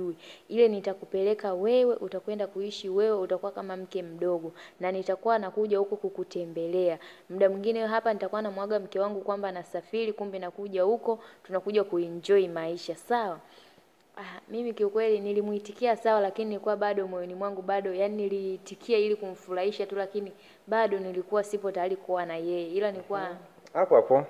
hujui. Ile nitakupeleka wewe, utakwenda kuishi wewe, utakuwa kama mke mdogo, na nitakuwa nakuja huku kukutembelea. Muda mwingine hapa nitakuwa namwaga mke wangu kwamba nasafiri, kumbe nakuja huko, tunakuja kuenjoy maisha, sawa? Ah, mimi kiukweli nilimuitikia sawa, lakini nilikuwa bado moyoni mwangu bado, yani niliitikia ili kumfurahisha tu, lakini bado nilikuwa sipo tayari kuwa na yeye, ila nilikuwa hapo hapo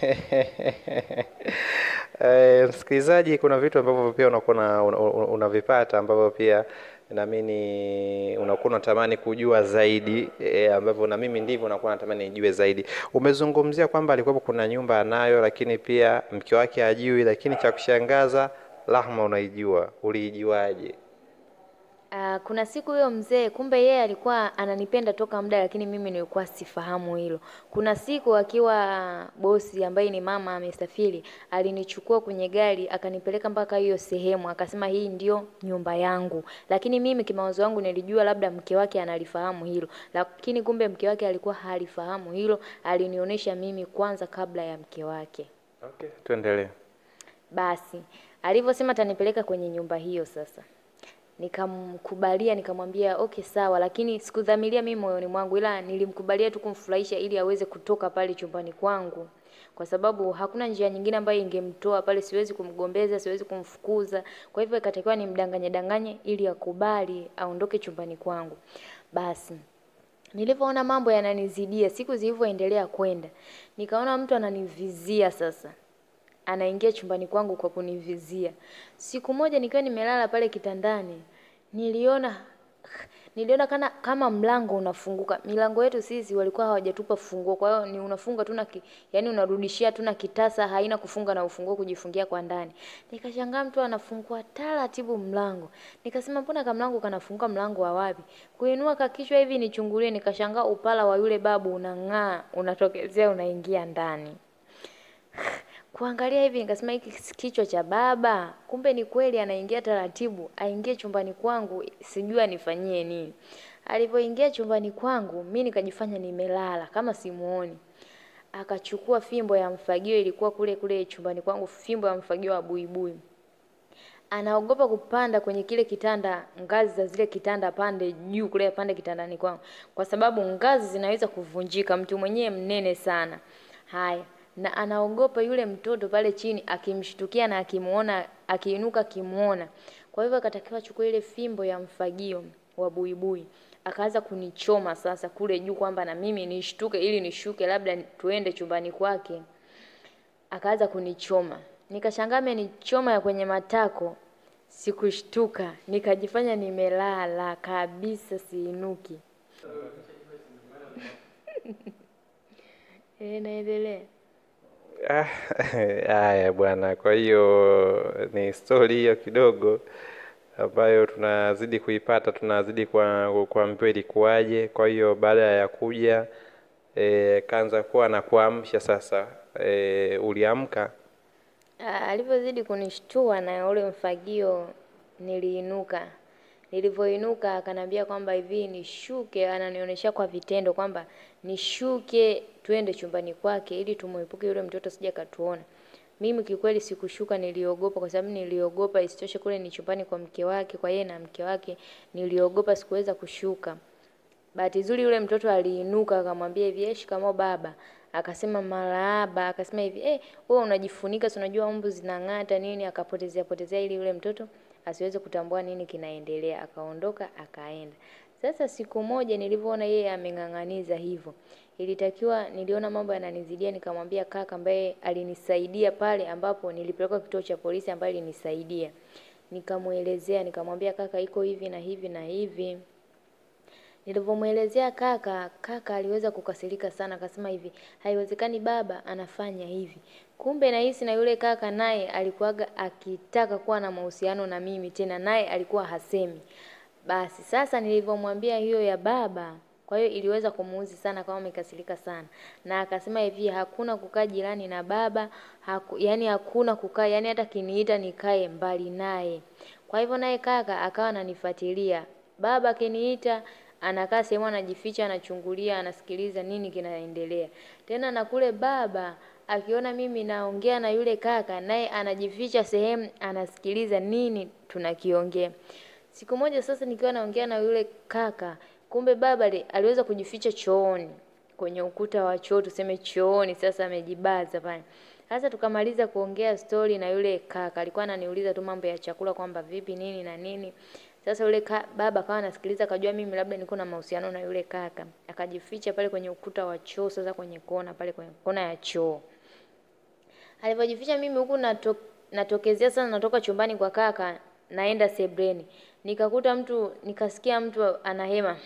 Eh, msikilizaji, kuna vitu ambavyo pia unakuwa una- una- unavipata ambavyo pia naamini unakuwa unatamani kujua zaidi e, ambavyo na mimi ndivyo nakuwa natamani nijue zaidi. Umezungumzia kwamba alikuwepo kuna nyumba anayo, lakini pia mke wake hajui, lakini cha kushangaza Rahma unaijua. Uliijuaje? Ah, kuna siku huyo mzee kumbe yeye alikuwa ananipenda toka muda, lakini mimi nilikuwa sifahamu hilo. Kuna siku akiwa bosi ambaye ni mama amesafiri, alinichukua kwenye gari akanipeleka mpaka hiyo sehemu, akasema hii ndio nyumba yangu, lakini mimi kimawazo yangu nilijua labda mke wake analifahamu hilo, lakini kumbe mke wake alikuwa halifahamu hilo. Alinionyesha mimi kwanza kabla ya mke wake. Okay, tuendelee. Basi alivyosema atanipeleka kwenye nyumba hiyo, sasa nikamkubalia, nikamwambia okay sawa, lakini sikudhamiria mimi moyoni mwangu, ila nilimkubalia tu kumfurahisha ili aweze kutoka pale chumbani kwangu, kwa sababu hakuna njia nyingine ambayo ingemtoa pale. Siwezi kumgombeza, siwezi kumfukuza, kwa hivyo ikatakiwa nimdanganye danganye ili akubali aondoke chumbani kwangu. Basi nilivyoona mambo yananizidia, siku zilivyoendelea kwenda, nikaona mtu ananivizia sasa anaingia chumbani kwangu kwa kunivizia. Siku moja nikiwa nimelala pale kitandani, niliona niliona kana kama mlango unafunguka. Milango yetu sisi walikuwa hawajatupa funguo, kwa hiyo ni unafunga tu na ki, yani unarudishia tu na kitasa, haina kufunga na ufunguo kujifungia kwa ndani. Nikashangaa mtu anafungua taratibu mlango, nikasema mbona kama mlango kanafunguka, mlango wa wapi? Kuinua kakichwa hivi nichungulie, nikashangaa upala wa yule babu unang'aa, unatokezea, unaingia ndani kuangalia hivi nikasema hiki si kichwa cha baba, kumbe ni kweli anaingia taratibu, aingie chumbani kwangu, sijui anifanyie nini. Alivyoingia chumbani kwangu, mi nikajifanya nimelala kama simuoni. Akachukua fimbo ya mfagio, ilikuwa kule kule chumbani kwangu, fimbo ya mfagio wa buibui. Anaogopa kupanda kwenye kile kitanda, ngazi za zile kitanda pande juu kule pande kitandani kwangu, kwa sababu ngazi zinaweza kuvunjika, mtu mwenyewe mnene sana. Haya, na anaogopa yule mtoto pale chini akimshtukia na akimuona akiinuka akimuona. Kwa hivyo akatakiwa achukue ile fimbo ya mfagio wa buibui akaanza kunichoma sasa kule juu, kwamba na mimi nishtuke ili nishuke, labda tuende chumbani kwake. Akaanza kunichoma, nikashangaa amenichoma ya kwenye matako. Sikushtuka, nikajifanya nimelala kabisa, siinuki. Eh, naendelea. Ah, Haya bwana, kwa hiyo ni stori hiyo kidogo ambayo tunazidi kuipata, tunazidi kwa kuambiwa ilikuwaje. Kwa hiyo baada ya kuja e, kaanza kuwa na kuamsha sasa. E, uliamka? Ah, alivyozidi kunishtua na ule mfagio, niliinuka. Nilivyoinuka akaniambia kwamba hivi nishuke, ananionyesha kwa vitendo kwamba nishuke twende chumbani kwake ili tumuepuke yule mtoto sija katuona. Mimi kikweli sikushuka, niliogopa kwa sababu niliogopa isitoshe kule ni chumbani kwa mke wake, kwa yeye na mke wake, niliogopa sikuweza kushuka. Bahati nzuri yule mtoto aliinuka akamwambia hivi, "Eh, shikamoo baba." Akasema marahaba, akasema hivi, "Eh, wewe unajifunika, si unajua mbu zinang'ata nini?" Akapotezea potezea ili yule mtoto asiweze kutambua nini kinaendelea. Akaondoka akaenda. Sasa siku moja nilivyoona yeye ameng'ang'aniza hivyo, ilitakiwa niliona mambo yananizidia, nikamwambia kaka ambaye alinisaidia pale ambapo nilipelekwa kituo cha polisi, ambaye alinisaidia. Nikamwelezea, nikamwambia kaka, iko hivi na hivi na hivi. Nilivyomwelezea kaka, kaka aliweza kukasirika sana, akasema hivi, haiwezekani baba anafanya hivi. Kumbe nahisi na yule kaka naye alikuwaga akitaka kuwa na mahusiano na mimi tena, naye alikuwa hasemi. Basi sasa nilivyomwambia hiyo ya baba, kwa hiyo iliweza kumuuzi sana, kama amekasirika sana, na akasema hivi, hakuna kukaa jirani na baba haku, yani hakuna kukaa, yani hata kiniita nikae mbali naye. Kwa hivyo naye kaka akawa ananifuatilia, baba akiniita anakaa sehemu anajificha, anachungulia, anasikiliza nini kinaendelea. Tena na kule baba akiona mimi naongea na yule kaka, naye anajificha sehemu anasikiliza nini tunakiongea. Siku moja sasa nikiwa naongea na yule kaka, kumbe baba li- aliweza kujificha chooni kwenye ukuta wa choo, tuseme chooni, sasa amejibaza pale. Sasa tukamaliza kuongea stori na yule kaka, alikuwa ananiuliza tu mambo ya chakula kwamba vipi nini na nini. Sasa yule ka, baba akawa anasikiliza, akajua mimi labda niko na mahusiano na yule kaka, akajificha pale kwenye ukuta wa choo, sasa kwenye kona pale kwenye kona ya choo. Alivyojificha mimi huku nato, natokezea sana, natoka chumbani kwa kaka, naenda sebreni, nikakuta mtu, nikasikia mtu anahema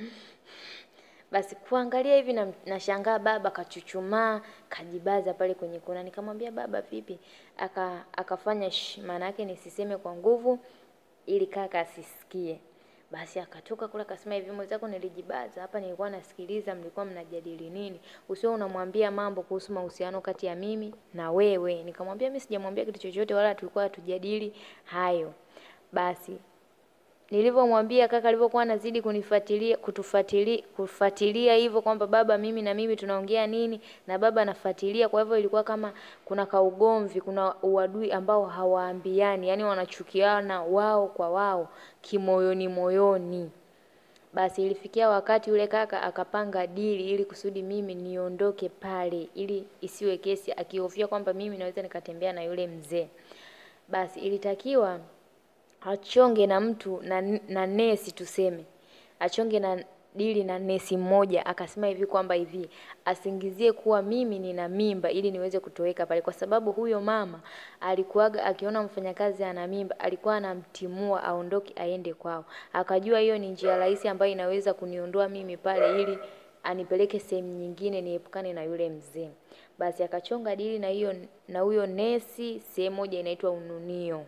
basi kuangalia hivi na nashangaa baba kachuchumaa kajibaza pale kwenye kona. Nikamwambia baba, vipi? Aka akafanya shh, maana yake nisiseme kwa nguvu ili kaka asisikie. Basi akatoka kule akasema hivi, mwenzako, nilijibaza hapa, nilikuwa nasikiliza, mlikuwa mnajadili nini? Usio unamwambia mambo kuhusu mahusiano kati ya mimi na wewe. Nikamwambia mimi sijamwambia kitu chochote, wala tulikuwa hatujadili hayo. Basi nilivyomwambia kaka alivyokuwa anazidi kunifuatilia kutufuatilia kufuatilia hivyo kwamba baba mimi na mimi tunaongea nini na baba anafuatilia kwa hivyo ilikuwa kama kuna kaugomvi kuna uadui ambao hawaambiani yani wanachukiana wao kwa wao kimoyoni moyoni basi ilifikia wakati yule kaka akapanga dili ili kusudi mimi niondoke pale ili isiwe kesi akihofia kwamba mimi naweza nikatembea na yule mzee basi ilitakiwa achonge na mtu na, na nesi tuseme achonge na dili na nesi mmoja akasema hivi kwamba hivi asingizie kuwa mimi nina mimba ili niweze kutoweka pale kwa sababu huyo mama alikuwaga akiona mfanyakazi ana mimba alikuwa anamtimua aondoke aende kwao akajua hiyo ni njia rahisi ambayo inaweza kuniondoa mimi pale ili anipeleke sehemu nyingine niepukane na yule mzee basi akachonga dili na hiyo na huyo nesi sehemu moja inaitwa ununio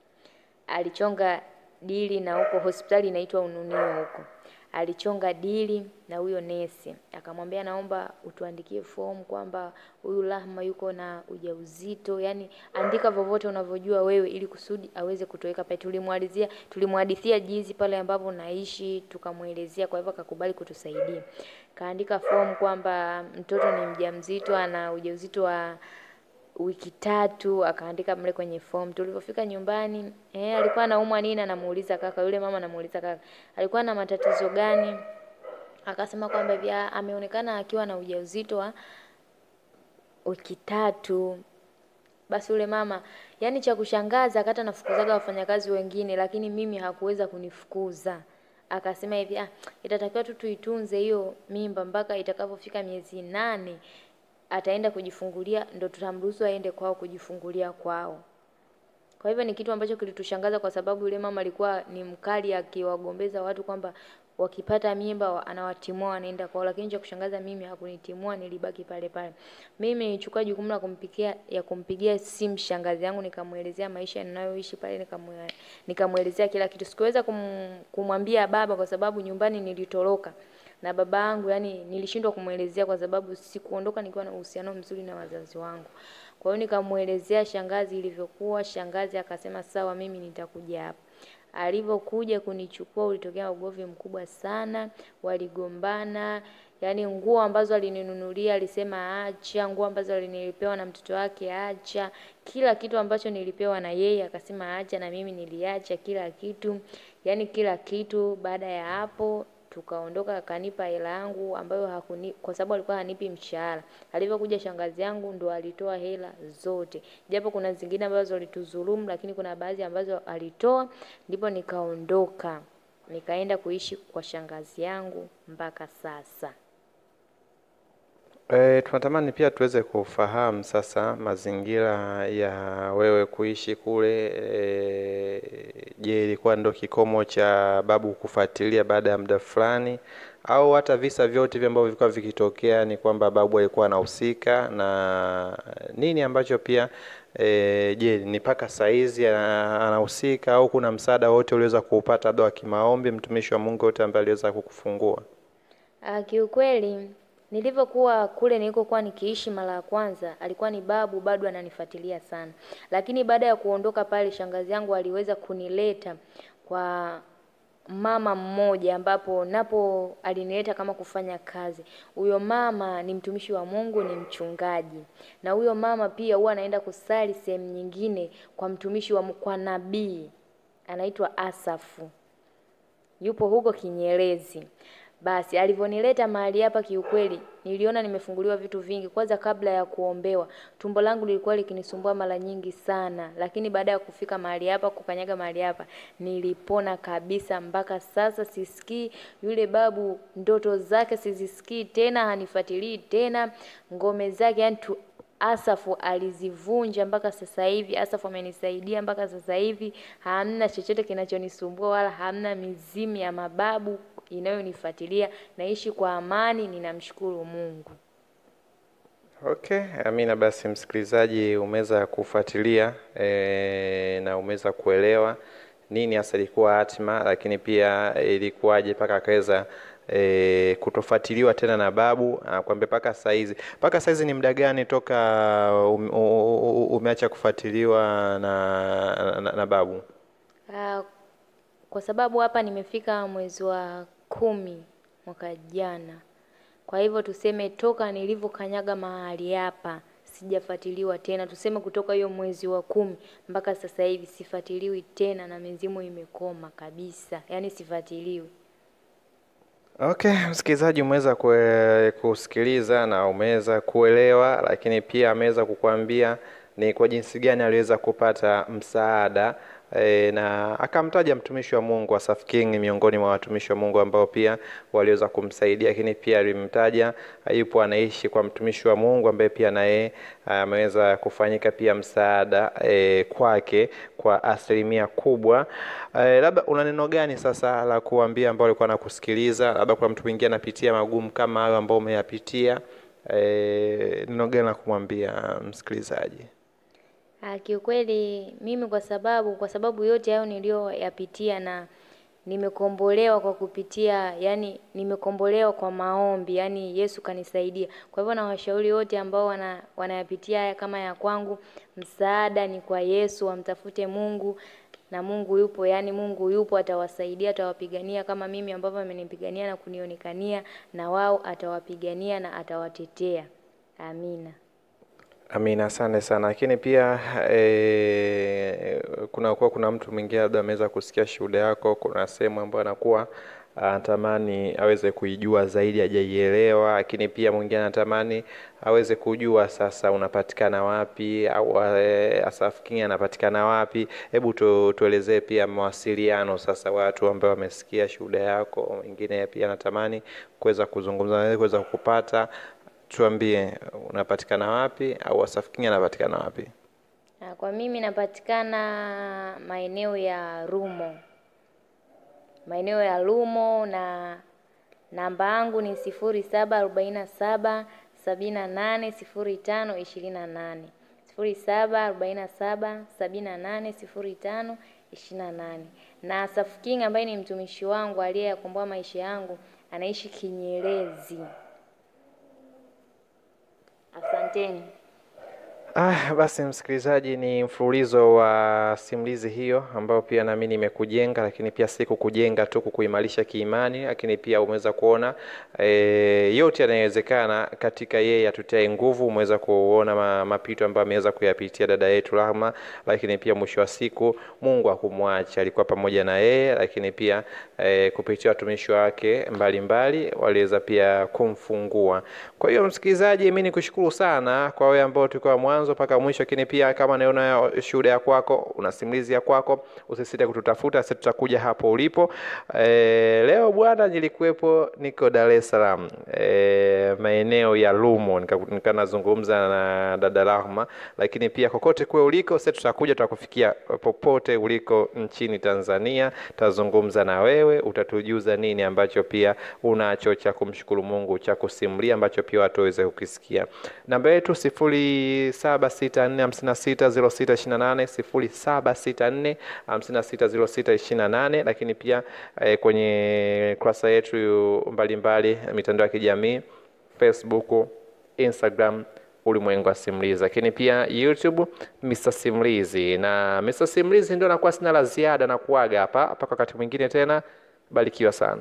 alichonga dili na huko hospitali inaitwa Ununio huko. Alichonga dili na huyo nesi, akamwambia naomba utuandikie fomu kwamba huyu Rahma yuko na ujauzito, yani andika vyovyote unavyojua wewe, ili kusudi aweze kutoweka pale. Tulimwalizia, tulimhadithia jinsi pale ambapo naishi, tukamwelezea, kwa hivyo akakubali kutusaidia. Kaandika fomu kwamba mtoto ni mjamzito, ana ujauzito wa wiki tatu akaandika mle kwenye form. Tulivyofika nyumbani, eh, alikuwa anaumwa nini? Anamuuliza kaka, yule mama anamuuliza kaka, alikuwa na matatizo gani? Akasema kwamba hivi "Ah, ameonekana akiwa na ujauzito wa wiki tatu. Basi yule mama, yani cha kushangaza, akata nafukuzaga wafanyakazi wengine, lakini mimi hakuweza kunifukuza. Akasema hivi ah, itatakiwa tu tuitunze hiyo mimba mpaka itakapofika miezi nane ataenda kujifungulia, ndo tutamruhusu aende kwao kujifungulia kwao. Kwa hivyo ni kitu ambacho kilitushangaza kwa sababu yule mama alikuwa ni mkali akiwagombeza watu kwamba wakipata mimba wa- anawatimua wanaenda kwao, lakini cha kushangaza mimi hakunitimua, nilibaki pale pale. Mimi nilichukua jukumu la kumpigia ya kumpigia simu shangazi yangu, nikamwelezea maisha ninayoishi pale, nikamwe- nikamwelezea kila kitu. Sikuweza kum, kumwambia baba kwa sababu nyumbani nilitoroka na baba yangu, yani nilishindwa kumwelezea kwa sababu sikuondoka nikiwa na uhusiano mzuri na wazazi wangu. Kwa hiyo nikamwelezea shangazi ilivyokuwa. Shangazi akasema sawa, mimi nitakuja hapa. Alivyokuja kunichukua ulitokea ugomvi mkubwa sana, waligombana. Yaani nguo ambazo alininunulia alisema acha, nguo ambazo nilipewa na mtoto wake acha, kila kitu ambacho nilipewa na yeye akasema acha, na mimi niliacha kila kitu, yaani kila kitu. Baada ya hapo tukaondoka, akanipa hela yangu ambayo hakuni, kwa sababu alikuwa hanipi mshahara. Alivyokuja shangazi yangu ndo alitoa hela zote, japo kuna zingine ambazo alitudhulumu, lakini kuna baadhi ambazo alitoa, ndipo nikaondoka nikaenda kuishi kwa shangazi yangu mpaka sasa. E, tunatamani pia tuweze kufahamu sasa mazingira ya wewe kuishi kule. E, je, ilikuwa ndo kikomo cha babu kufuatilia baada ya muda fulani, au hata visa vyote hivi ambavyo vilikuwa vikitokea ni kwamba babu alikuwa anahusika na nini ambacho pia e, je ni mpaka saizi ana- anahusika au kuna msaada wote uliweza kuupata labda wa kimaombi, mtumishi wa Mungu yote ambaye aliweza kukufungua? Ah, kiukweli nilivyokuwa kule nilikokuwa nikiishi mara ya kwanza, alikuwa ni babu bado ananifuatilia sana, lakini baada ya kuondoka pale, shangazi yangu aliweza kunileta kwa mama mmoja ambapo napo alinileta kama kufanya kazi. Huyo mama ni mtumishi wa Mungu, ni mchungaji, na huyo mama pia huwa anaenda kusali sehemu nyingine kwa mtumishi wa Mungu, kwa nabii anaitwa Asafu, yupo huko Kinyerezi. Basi alivyonileta mahali hapa, kiukweli niliona nimefunguliwa vitu vingi. Kwanza, kabla ya kuombewa, tumbo langu lilikuwa likinisumbua mara nyingi sana, lakini baada ya kufika mahali hapa, kukanyaga mahali hapa, nilipona kabisa. Mpaka sasa sisikii yule babu, ndoto zake sizisikii tena, hanifuatilii tena, ngome zake yani tu Asafu alizivunja mpaka sasa hivi. Asafu amenisaidia mpaka sasa hivi, hamna chochote kinachonisumbua wala hamna mizimu ya mababu inayonifuatilia. Naishi kwa amani, ninamshukuru Mungu. Okay, Amina, basi msikilizaji, umeweza kufuatilia e, na umeweza kuelewa nini hasa ilikuwa hatima, lakini pia ilikuwaje mpaka akaweza e, kutofuatiliwa tena na babu akwambia mpaka saizi. Mpaka saizi ni muda gani toka um, umeacha kufuatiliwa na, na, na babu? Ah, kwa sababu hapa nimefika mwezi wa kumi mwaka jana, kwa hivyo tuseme toka nilivyokanyaga mahali hapa sijafuatiliwa tena. Tuseme kutoka hiyo mwezi wa kumi mpaka sasa hivi sifuatiliwi tena, na mizimu imekoma kabisa, yaani sifuatiliwi. Okay, msikilizaji, umeweza kue- kusikiliza na umeweza kuelewa, lakini pia ameweza kukuambia ni kwa jinsi gani aliweza kupata msaada e, na akamtaja mtumishi wa Mungu Asaph King miongoni mwa watumishi wa Mungu ambao pia waliweza kumsaidia, lakini pia alimtaja yupo anaishi kwa mtumishi wa Mungu ambaye pia na yeye ameweza kufanyika pia msaada e, kwake kwa asilimia kubwa. E, labda una neno gani sasa la kuambia ambao walikuwa nakusikiliza, labda kuna mtu mwingine anapitia magumu kama hayo ambao umeyapitia, e, neno gani la kumwambia msikilizaji? Ah, kiukweli mimi kwa sababu kwa sababu yote hayo niliyoyapitia na nimekombolewa kwa kupitia, yani nimekombolewa kwa maombi, yani Yesu kanisaidia. Kwa hivyo na washauri wote ambao wana, wanayapitia haya kama ya kwangu, msaada ni kwa Yesu, wamtafute Mungu na Mungu yupo, yani Mungu yupo, atawasaidia, atawapigania kama mimi ambavyo amenipigania na kunionekania, na wao atawapigania na atawatetea. Amina. Amina, asante sana. Lakini pia e, kuna kuwa kuna mtu mwingine labda ameweza kusikia shuhuda yako, kuna sehemu ambayo anakuwa anatamani aweze kuijua zaidi, hajaielewa, lakini pia mwingine anatamani aweze kujua sasa unapatikana wapi au e, Asaph King anapatikana wapi. Hebu tu, tuelezee pia mawasiliano sasa, watu ambao wamesikia shuhuda yako, mwingine pia anatamani kuweza kuzungumza na wewe, kuweza kukupata tuambie unapatikana wapi au Asaph King anapatikana wapi? Na kwa mimi napatikana maeneo ya Rumo, maeneo ya Rumo, na namba yangu ni sifuri saba arobaini na saba sabini na nane sifuri tano ishirini na nane sifuri saba arobaini na saba sabini na nane sifuri tano ishirini na nane na Asaph King ambaye ni mtumishi wangu aliyeyakomboa maisha yangu anaishi Kinyerezi. Asanteni. Ah, basi msikilizaji, ni mfululizo wa simulizi hiyo ambayo pia naamini imekujenga, lakini pia si kukujenga tu, kukuimarisha kiimani, lakini pia umeweza kuona e, yote yanayowezekana katika yeye atutae nguvu. Umeweza kuona ma, mapito ambayo ameweza kuyapitia dada yetu Rahma, lakini pia mwisho wa siku Mungu hakumwacha, alikuwa pamoja na yeye, lakini pia e, kupitia watumishi wake mbalimbali waliweza pia kumfungua. Kwa hiyo msikilizaji, mimi nikushukuru sana kwa wewe ambao tulikuwa mwanzo mpaka mwisho, lakini pia kama naona shuhuda ya kwako, una simulizi ya kwako, usisite kututafuta, sisi tutakuja hapo ulipo. E, leo bwana, nilikuwepo niko Dar es Salaam e, maeneo ya Lumo, nika nazungumza na dada Rahma, lakini pia kokote kule uliko, sisi tutakuja, tutakufikia popote uliko nchini Tanzania, tutazungumza na wewe, utatujuza nini ambacho pia unacho cha kumshukuru Mungu, cha kusimulia ambacho pia watu waweze kukisikia. Namba yetu sifuri saba sita nne hamsini na sita ziro sita ishirini na nane sifuri saba sita nne hamsini na sita ziro sita ishirini na nane lakini pia eh, kwenye kurasa yetu mbalimbali mitandao ya kijamii Facebook, Instagram Ulimwengu wa Simulizi, lakini pia YouTube Mr. Simulizi. Na Mr. Simulizi ndio nakuwa sina la ziada na kuaga hapa mpaka wakati mwingine tena. barikiwa sana.